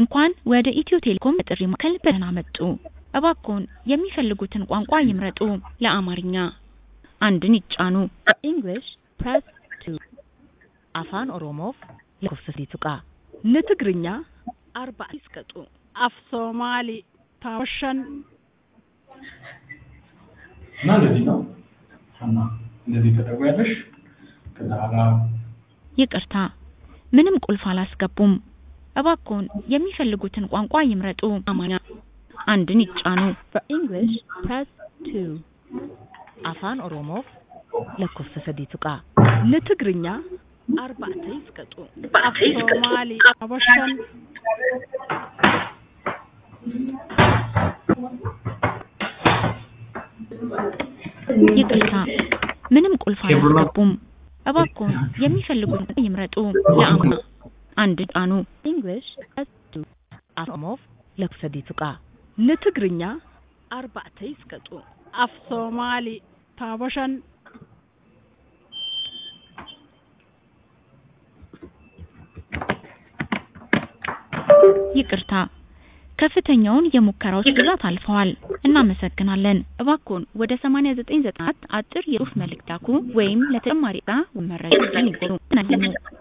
እንኳን ወደ ኢትዮ ቴሌኮም የጥሪ ማዕከል በደህና መጡ! እባክዎን የሚፈልጉትን ቋንቋ ይምረጡ! ለአማርኛ አንድን ይጫኑ። English, press 2. Afaan Oromoof lakkoofsa tuqaa. ለትግርኛ Arba'a isqaxu. af Soomaali taawashan እና እንደዚህ ነው ሀና እንደዚህ ተደርጓለሽ። ከዛ በኋላ ይቅርታ፣ ምንም ቁልፍ አላስገቡም። እባክዎን የሚፈልጉትን ቋንቋ ይምረጡ። አማርኛ አንድን ይጫኑ። For English, press 2. Afaan Oromoof lakkoofsa sadii tuqaa. ለትግርኛ Arba'ata isqaxu. af Soomaali taawashan ይቅርታ፣ ምንም ቁልፍ አላስገቡም። እባክዎን የሚፈልጉትን ቋንቋ ይምረጡ። ለአማርኛ አንድን ይጫኑ። English, press 2. Afaan Oromoof lakkoofsa sadii tuqaa. ለትግርኛ Arba'ata isqaxu. af Soomaali taawashan ይቅርታ፣ ከፍተኛውን የሙከራዎች ብዛት አልፈዋል። እናመሰግናለን። እባክዎን ወደ 8994 አጭር የጽሑፍ መልእክት ላኩ ወይም ለተጨማሪ ዕጣ ወይም መረጃ ይደውሉ።